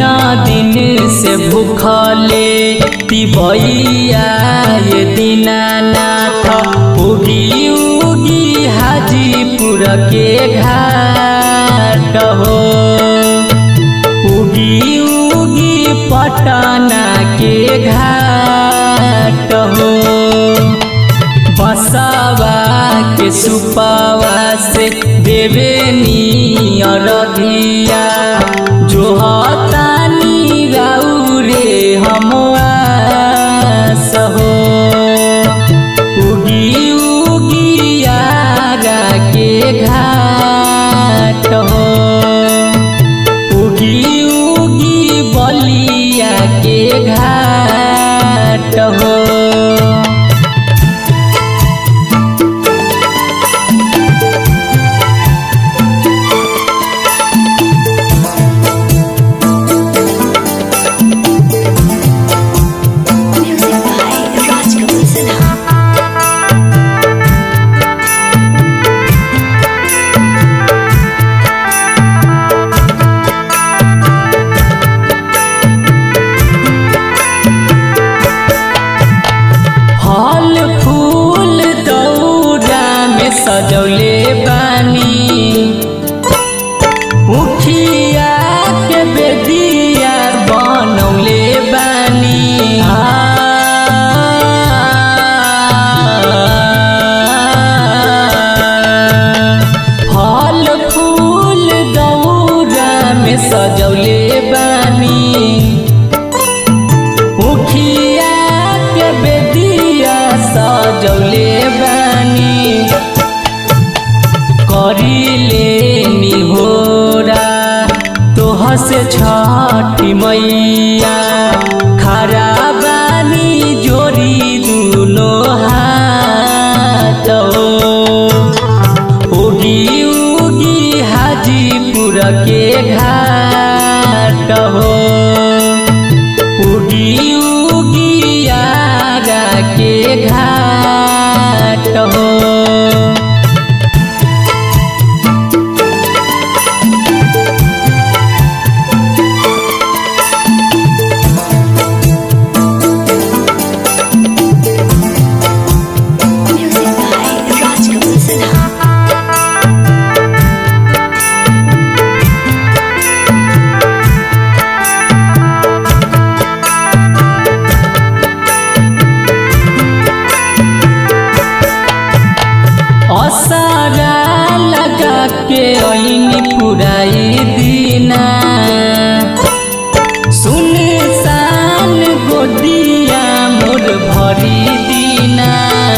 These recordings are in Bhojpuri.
तीना दिन से भूखले तिबैया ये दीनानाथ उगी उगी हाजीपुर के घाट हो उगी उगी पटना के घाट हो बसावा के सुपावा से देवे नियरधिया जो हतानी राउरे हम सहो उगी उगी आगा के घाट हो उगी उगी बलिया के घाट हो Music by Rajkamal Sinha. फल फूल दौरा में सजौले बानी उखिया के बेदिया बनौले बानी फल फूल दौरा में सजौले बानी उखिया के बेदिया सजौले बानी करिले निहोरा तोह से छठी मैया खरा बानी जोरी दुनो हाथ उगी उगी हाजीपुर के घाट हो उगी उगी आगा के घाट हो Music by Rajkamal Sinha. असारा लगा के ऐनी पुराई दीना सुन सान गोदिया मोर भरी दीना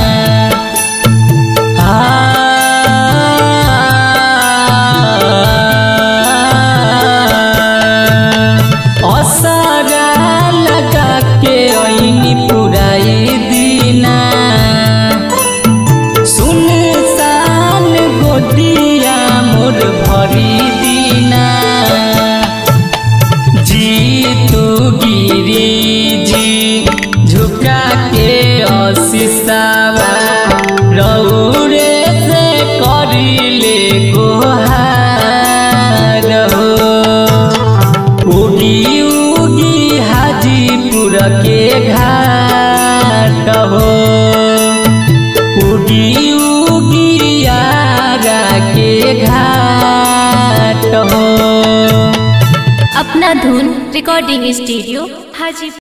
असारा लगा के ऐनी पुराई दीना सुन सान गोदिया मोर भरी दीना जी तू गिरी जी झुका के अशिसावा रौरे से करिले गोहार हो उगी उगी हाजीपुर के घाट हो उगी उगी आगा के घाट हो अपना धुन रिकॉर्डिंग स्टूडियो हाजीपुर